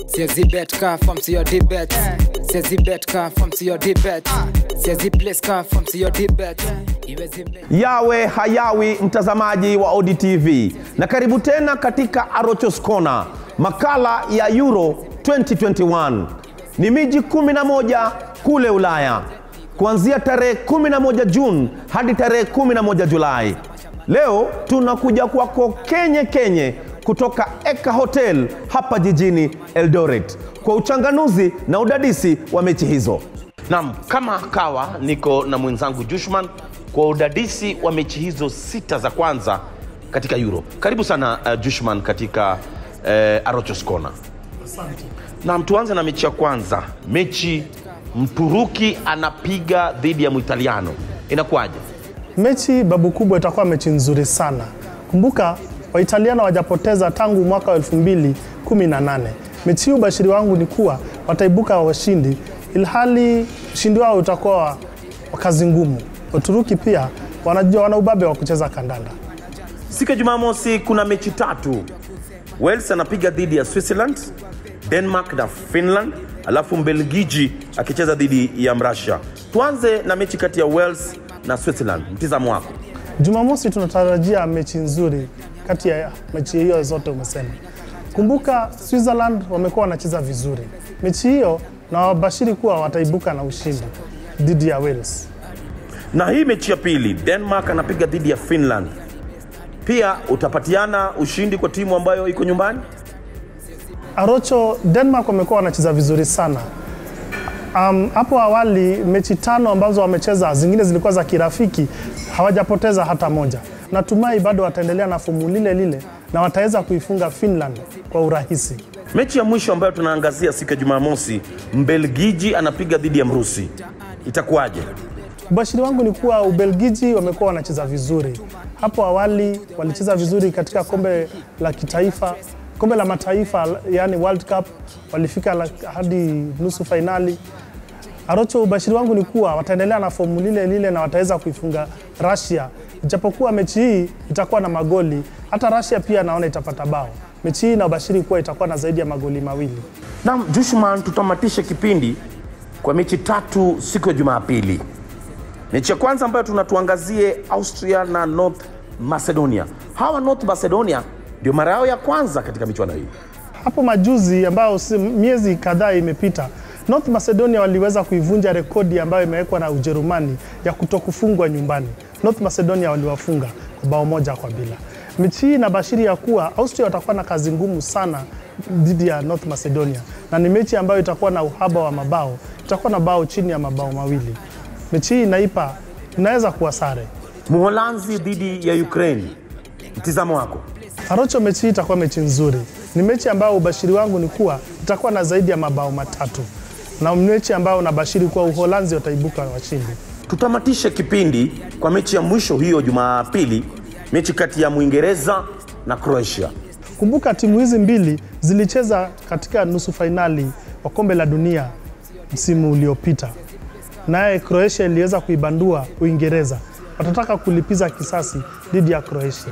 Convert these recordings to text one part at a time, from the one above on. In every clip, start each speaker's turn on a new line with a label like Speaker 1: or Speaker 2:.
Speaker 1: siezi bet ka fam siyo dibet siezi bet ka fam siyo dibet siezi place ka fam siyo dibet iwezi make
Speaker 2: yawe hayawi mtazamaji wa odtv na karibu tena katika arochos Corner, makala ya euro 2021 ni miji 11 kule ulaya kuanzia tarehe 11 juni hadi tarehe 11 julai leo tunakuja kwako kenye kenye kutoka eka hotel hapa jijini eldoret kwa uchanganuzi na udadisi wa mechi hizo nam kama kawa niko na mwenzangu jushman kwa udadisi wa mechi hizo sita za kwanza katika euro karibu sana uh, jushman katika uh, arochos Corner. nam tuanze na mechi ya kwanza mechi mturuki anapiga dhidi ya mwitaliano inakuwaje
Speaker 3: Mechi babu kubwa itakuwa mechi nzuri sana. Kumbuka Waitaliano wajapoteza tangu mwaka wa 2018. Mechi hii ubashiri wangu ni kuwa wataibuka washindi, ilhali ushindi wao utakuwa wa wa kazi ngumu. Waturuki pia wanajua wana ubabe wa kucheza kandanda.
Speaker 2: siku ya jumamosi kuna mechi tatu wales anapiga dhidi ya switzerland denmark na finland alafu mbelgiji akicheza dhidi ya mrussia tuanze na mechi kati ya wales na switzerland mtizamo wako
Speaker 3: Jumamosi tunatarajia mechi nzuri kati ya mechi hiyo zote umesema. Kumbuka Switzerland wamekuwa wanacheza vizuri mechi hiyo, na wabashiri kuwa wataibuka na ushindi dhidi ya Wales.
Speaker 2: na hii mechi ya pili denmark anapiga dhidi ya finland pia utapatiana ushindi kwa timu ambayo iko nyumbani
Speaker 3: Arocho, Denmark wamekuwa wanacheza vizuri sana. Um, hapo awali mechi tano ambazo wamecheza zingine zilikuwa za kirafiki, hawajapoteza hata moja. Natumai bado wataendelea na fomu lile lile na wataweza kuifunga Finland kwa urahisi.
Speaker 2: mechi ya mwisho ambayo tunaangazia siku ya jumamosi mbelgiji anapiga dhidi ya mrusi itakuwaje
Speaker 3: Ubashiri wangu ni kuwa Ubelgiji wamekuwa wanacheza vizuri. Hapo awali walicheza vizuri katika kombe la kitaifa, kombe la mataifa, yani World Cup, walifika la, hadi nusu fainali. Arocho, ubashiri wangu ni kuwa wataendelea na fomu lile lile na wataweza kuifunga Russia, ijapokuwa mechi hii itakuwa na magoli. Hata Russia pia naona itapata bao. Mechi hii na ubashiri kuwa itakuwa na zaidi ya magoli mawili.
Speaker 2: Naam, Jushman, tutamatishe kipindi kwa mechi tatu siku ya Jumapili. Mechi ya kwanza ambayo tunatuangazie Austria na North Macedonia. Hawa North Macedonia ndio mara yao ya kwanza katika michuano hii.
Speaker 3: hapo majuzi ambayo si, miezi kadhaa imepita North Macedonia waliweza kuivunja rekodi ambayo imewekwa na Ujerumani ya kutokufungwa nyumbani. North Macedonia waliwafunga kwa bao moja kwa bila. Mechi hii inabashiri ya kuwa Austria watakuwa na kazi ngumu sana dhidi ya North Macedonia, na ni mechi ambayo itakuwa na uhaba wa mabao, itakuwa na bao chini ya mabao mawili. Mechi hii inaipa inaweza kuwa sare.
Speaker 2: Mholanzi dhidi ya Ukraine. Mtizamo wako?
Speaker 3: Arocho, mechi hii itakuwa mechi nzuri. Ni mechi ambayo ubashiri wangu ni kuwa itakuwa na zaidi ya mabao matatu, na mechi ambayo unabashiri kuwa Uholanzi wataibuka washindi.
Speaker 2: Tutamatishe kipindi kwa mechi ya mwisho hiyo Jumapili, mechi kati ya Mwingereza na Croatia.
Speaker 3: Kumbuka timu hizi mbili zilicheza katika nusu fainali wa kombe la dunia msimu uliopita, naye Croatia iliweza kuibandua Uingereza. Watataka kulipiza kisasi dhidi ya Croatia,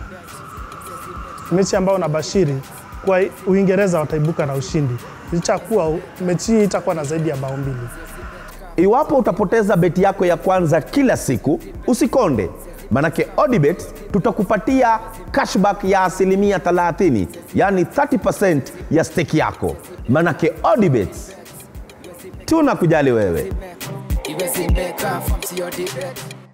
Speaker 3: mechi ambayo nabashiri kwa Uingereza wataibuka na ushindi, licha ya kuwa mechi hii itakuwa na zaidi ya bao mbili.
Speaker 2: Iwapo utapoteza beti yako ya kwanza kila siku, usikonde, manake Odibet tutakupatia cashback ya asilimia 30, yani 30% ya stake yako. Manake Odibet tunakujali wewe.
Speaker 1: iwezi make ka fam siyo dibet